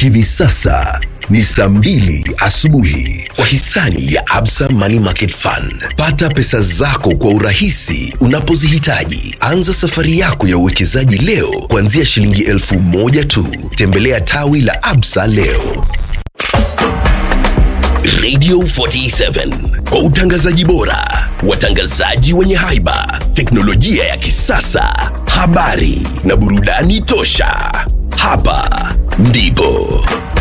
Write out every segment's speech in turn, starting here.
Hivi sasa ni saa mbili asubuhi kwa hisani ya Absa Money Market Fund. Pata pesa zako kwa urahisi unapozihitaji. Anza safari yako ya uwekezaji leo kuanzia shilingi elfu moja tu. Tembelea tawi la Absa leo. Radio 47 kwa utangazaji bora, watangazaji wenye haiba, teknolojia ya kisasa, habari na burudani tosha. Hapa ndipo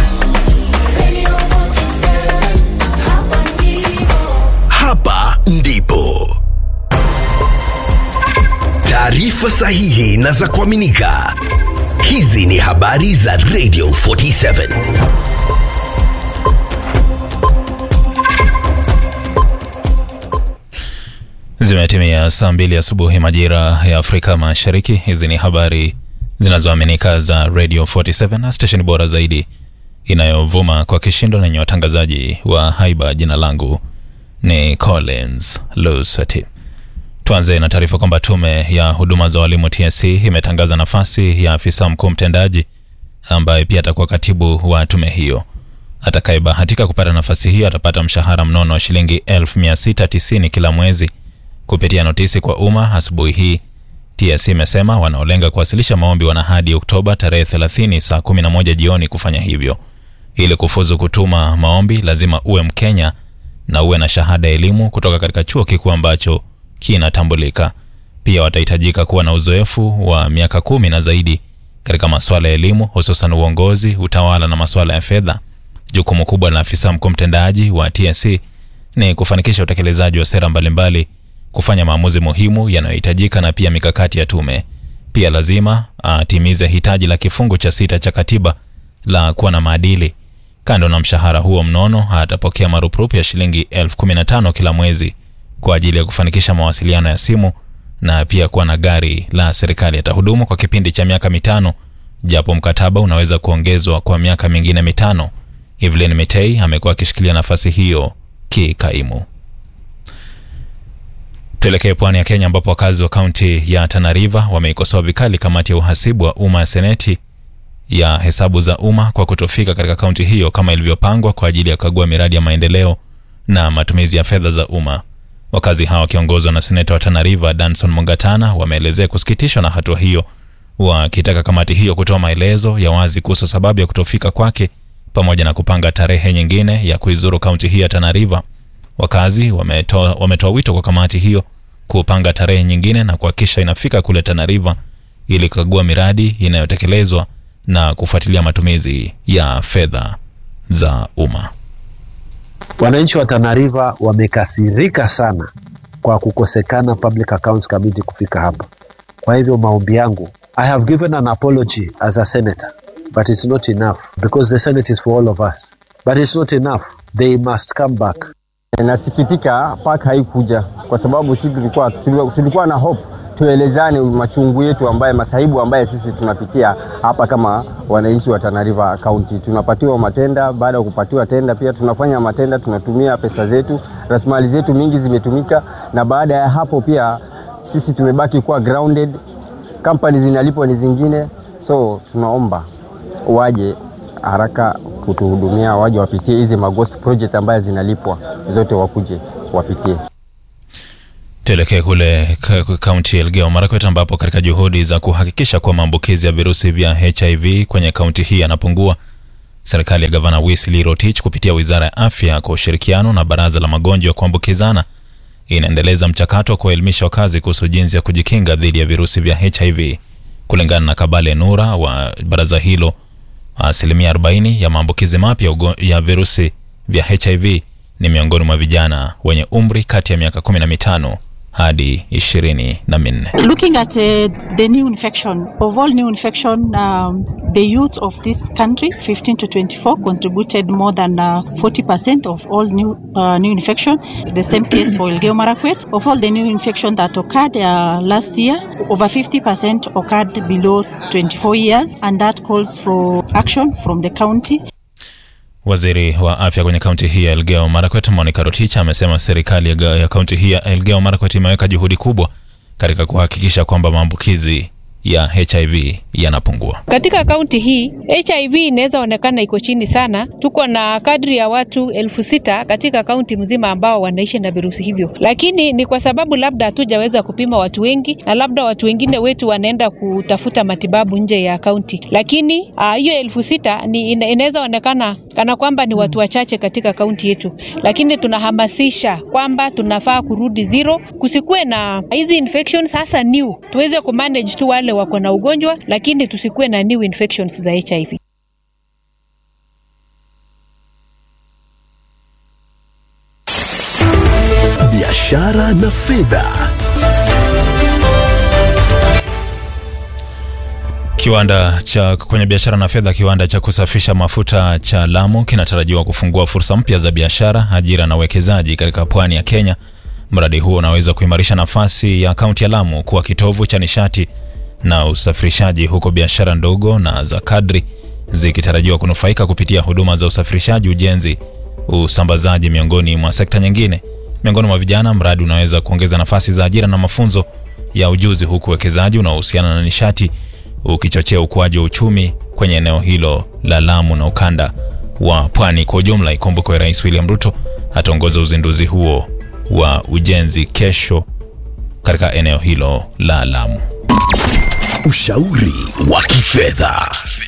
hapa ndipo taarifa sahihi na za kuaminika. Hizi ni habari za Radio 47. Zimetimia saa mbili asubuhi majira ya Afrika Mashariki. Hizi ni habari zinazoaminika za Radio 47 na stesheni bora zaidi inayovuma kwa kishindo na yenye watangazaji wa haiba. Jina langu ni Collins Lusati. Tuanze na taarifa kwamba tume ya huduma za walimu TSC imetangaza nafasi ya afisa mkuu mtendaji ambaye pia atakuwa katibu wa tume hiyo. Atakayebahatika kupata nafasi hiyo atapata mshahara mnono wa shilingi 1690 kila mwezi. Kupitia notisi kwa umma asubuhi hii, TSC imesema wanaolenga kuwasilisha maombi wana hadi Oktoba tarehe 30 saa 11 jioni kufanya hivyo. Ili kufuzu kutuma maombi, lazima uwe Mkenya na uwe na shahada ya elimu kutoka katika chuo kikuu ambacho kinatambulika. Pia watahitajika kuwa na uzoefu wa miaka kumi na zaidi katika masuala ya elimu, hususan uongozi, utawala na masuala ya fedha. Jukumu kubwa la afisa mkuu mtendaji wa TSC ni kufanikisha utekelezaji wa sera mbalimbali, kufanya maamuzi muhimu yanayohitajika na pia mikakati ya tume. Pia lazima atimize hitaji la kifungu cha sita cha katiba la kuwa na maadili. Kando na mshahara huo mnono, atapokea marupurupu ya shilingi elfu kumi na tano kila mwezi kwa ajili ya kufanikisha mawasiliano ya simu na pia kuwa na gari la serikali. Atahudumu kwa kipindi cha miaka mitano, japo mkataba unaweza kuongezwa kwa miaka mingine mitano. Evelyn Mitei amekuwa akishikilia nafasi hiyo kikaimu. Tuelekee pwani ya Kenya ambapo wakazi wa kaunti ya Tana River wameikosoa vikali kamati ya uhasibu wa umma ya seneti ya hesabu za umma kwa kutofika katika kaunti hiyo kama ilivyopangwa kwa ajili ya kukagua miradi ya maendeleo na matumizi ya fedha za umma. Wakazi hawa wakiongozwa na seneta wa Tana River Danson Mungatana wameelezea kusikitishwa na hatua hiyo, wakitaka kamati hiyo kutoa maelezo ya wazi kuhusu sababu ya kutofika kwake pamoja na kupanga tarehe nyingine ya kuizuru kaunti hii ya Tana River. Wakazi wametoa wametoa wito kwa kamati hiyo kupanga tarehe nyingine na kuhakikisha inafika kule Tana River ili kukagua miradi inayotekelezwa na kufuatilia matumizi ya fedha za umma. Wananchi wa Tana River wamekasirika sana kwa kukosekana Public Accounts Committee kufika hapa. Kwa hivyo maombi yangu, I have given an apology as a senator but it's not enough because the Senate is for all of us but it's not enough, they must come back. Nasikitika park haikuja kwa sababu sisi tulikuwa, tulikuwa, tulikuwa na hope tuelezane machungu yetu ambaye masahibu ambaye sisi tunapitia hapa kama wananchi wa Tana River County. Tunapatiwa matenda, baada ya kupatiwa tenda pia tunafanya matenda, tunatumia pesa zetu, rasilimali zetu mingi zimetumika, na baada ya hapo pia sisi tumebaki kuwa grounded, company zinalipwa ni zingine, so tunaomba waje haraka kutuhudumia, waje wapitie hizi maghost project ambaye zinalipwa zote, wakuje wapitie. Tuelekee kule kaunti ya Elgeyo Marakwet ambapo katika juhudi za kuhakikisha kuwa maambukizi ya virusi vya HIV kwenye kaunti hii yanapungua, serikali ya gavana Wesley Rotich kupitia wizara ya afya kwa ushirikiano na baraza la magonjwa ya kuambukizana inaendeleza mchakato wa kuwaelimisha wakazi kuhusu jinsi ya kujikinga dhidi ya virusi vya HIV. Kulingana na Kabale Nura wa baraza hilo, asilimia 40 ya maambukizi mapya ya virusi vya HIV ni miongoni mwa vijana wenye umri kati ya miaka 15 hadi ishirini na minne. Looking at uh, the new infection, of all new infection, um, the youth of this country, 15 to 24, contributed more than uh, 40% of all new uh, new infection. The same case for Elgeyo Marakwet. Of all the new infection that occurred uh, last year, over 50% occurred below 24 years, and that calls for action from the county. Waziri wa afya kwenye kaunti hii ya Elgeyo Marakwet Monica Rotich amesema serikali ya kaunti hii ya Elgeyo Marakwet imeweka juhudi kubwa katika kuhakikisha kwamba maambukizi ya HIV yanapungua. Katika kaunti hii HIV inaweza onekana iko chini sana. Tuko na kadri ya watu elfu sita katika kaunti mzima ambao wanaishi na virusi hivyo, lakini ni kwa sababu labda hatujaweza kupima watu wengi, na labda watu wengine wetu wanaenda kutafuta matibabu nje ya kaunti. Lakini hiyo elfu sita ni inaweza onekana kana kwamba ni watu wachache katika kaunti yetu, lakini tunahamasisha kwamba tunafaa kurudi zero, kusikuwe na hizi infections hasa new, tuweze kumanage tu wale wako na ugonjwa, lakini tusikuwe na new infections za HIV. biashara na fedha. Kiwanda cha kwenye biashara na fedha, kiwanda cha kusafisha mafuta cha Lamu kinatarajiwa kufungua fursa mpya za biashara, ajira na uwekezaji katika pwani ya Kenya. Mradi huo unaweza kuimarisha nafasi ya kaunti ya Lamu kuwa kitovu cha nishati na usafirishaji, huko biashara ndogo na za kadri zikitarajiwa kunufaika kupitia huduma za usafirishaji, ujenzi, usambazaji, miongoni mwa sekta nyingine. Miongoni mwa vijana, mradi unaweza kuongeza nafasi za ajira na mafunzo ya ujuzi, huku uwekezaji unaohusiana na nishati ukichochea ukuaji wa uchumi kwenye eneo hilo la Lamu na ukanda wa pwani kwa ujumla. Ikumbukwe Rais William Ruto ataongoza uzinduzi huo wa ujenzi kesho katika eneo hilo la Lamu. Ushauri wa kifedha.